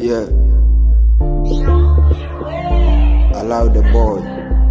Yeah. Allow the boy.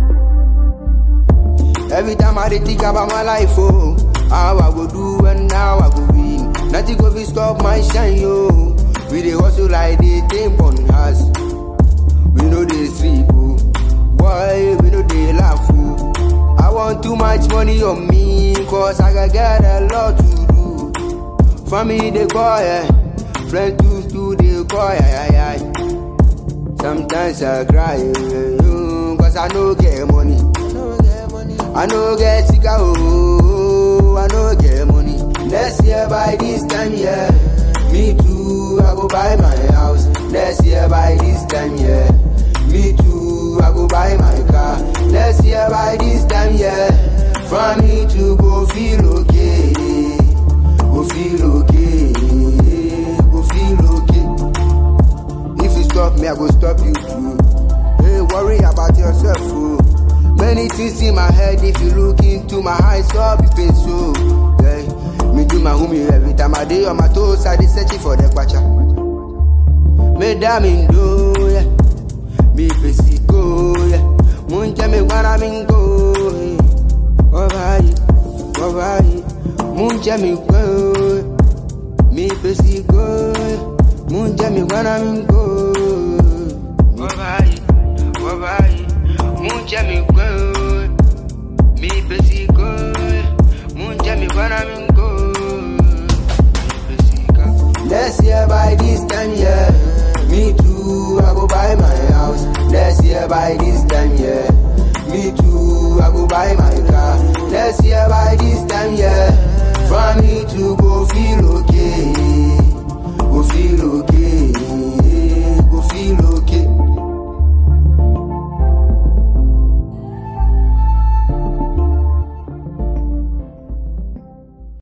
Every time I dey think about my life, oh, how I go do and how I go win. Nothing go fit stop my shine, yo. We dey hustle like they think on us. We know they sleep, oh. Boy, we know they laugh, oh. I want too much money on me, cause I got get a lot to do. Family they call, yeah. Friends too, too they call, yeah, yeah, yeah. Sometimes I cry, yeah, yeah, cause I no get money. I no get sick, oh, I no get money. Next year by this time, yeah. Me too, I go buy my house. Next year by this time, yeah. Me too, I go buy my car. Next year by this time, yeah. For me to go feel okay, go feel okay, go feel okay. If you stop me, I go stop you too. Hey, worry about yourself, oh. Many things in my head, if you look into my eyes, all be pain so. Yeah. Me do my homie every time I day on my toes, I dey searching for the kwacha. Me damn do, yeah. Me pesi go, yeah. Munja me wanna me go, yeah. Alright, alright. Munja me go, me pesi go, yeah. Munja me wanna me go. Alright, alright. Munja me go, me pesi go, munja me wanna me go. Next year by this time, yeah. Me too, I go buy my house. Next year by this time, yeah. Me too, I go buy my car. Next year by this time, yeah. For me to go